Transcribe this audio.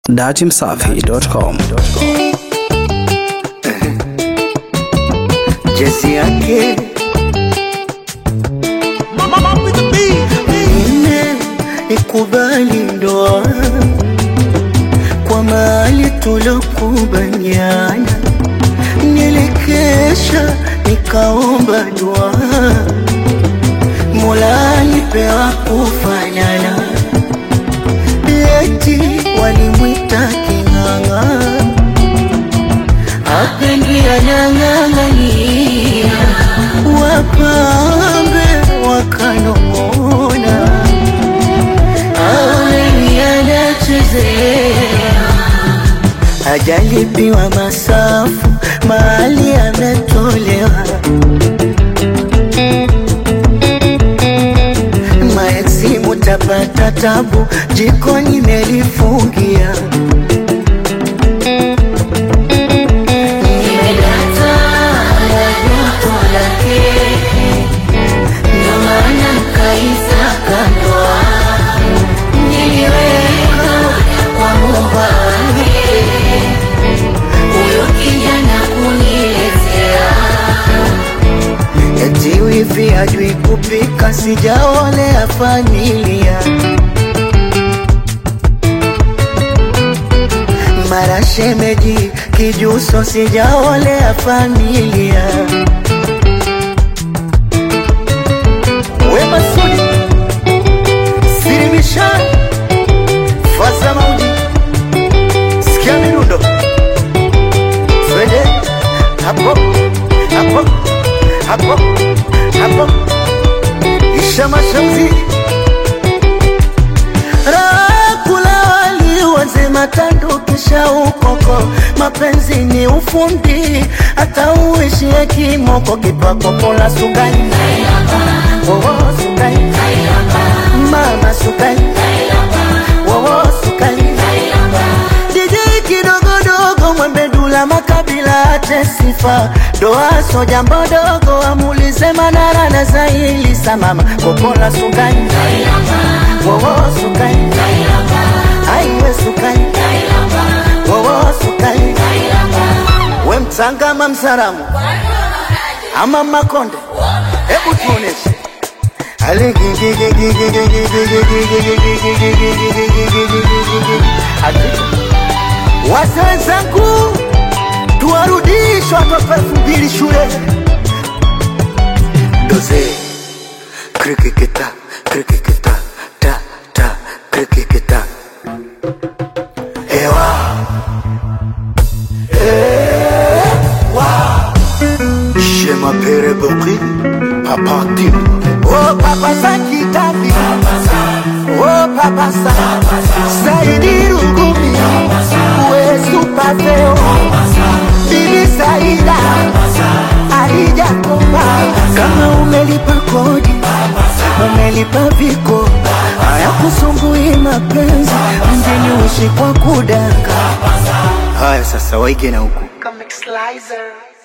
datimsafi.com. jezi yake ine ikubali ndoa kwa mali tulokubaliana, nilikesha nikaomba dua, Mola alipewa kufanana, eti walimwita king'ang'a apendi anang'ang'ania, wapambe wakanong'ona, aweni anachezea, hajalipiwa masafu, mali ametolewa. Maeksi mutapata tabu, jikoni melifungia Nimedata na joto lake, ndio maana nikaisaka ndoa. Niliweka kwa Muumba wake, huyo kijana kuniletea. Eti wivi hajui kupika, sijaolea familia mara shemeji kijuso, sijaolea familia. Wema Sudi Sirimisha Fasa Mauji Sikia mirundo Twende hapo hapo hapo hapo Isha Mashauzi Rakula wali wazima tando kisha ukoko, mapenzi ni ufundi, hata uishie kimoko, kipako pola sukari wowo sukari mama sukari wowo sukari DJ kidogodogo mwembe dula makabila ate sifa doa so jambo dogo amulize manara na zaili samama kopola sukari wowo sukari aiwe sukari wowo sukari we mtsangama msaramu ama makonde hebu tuoneshe wase wenzangu tuwarudishwe watoto elfu mbili shule doze krikikita krikikita ta ta krikikita ewa Je m'appelle Bokri, Papa Tim. Oh Papa Sakitabi, oh Papa Sa, Saidi Rugumi, we super feo, Bibi Saida, Alija Komba. Kama umelipa kodi, umelipa viko, haya kusumbui mapenzi, mjini uishi kwa kudanga. Haya sasa waige na huku. Comic Slicer.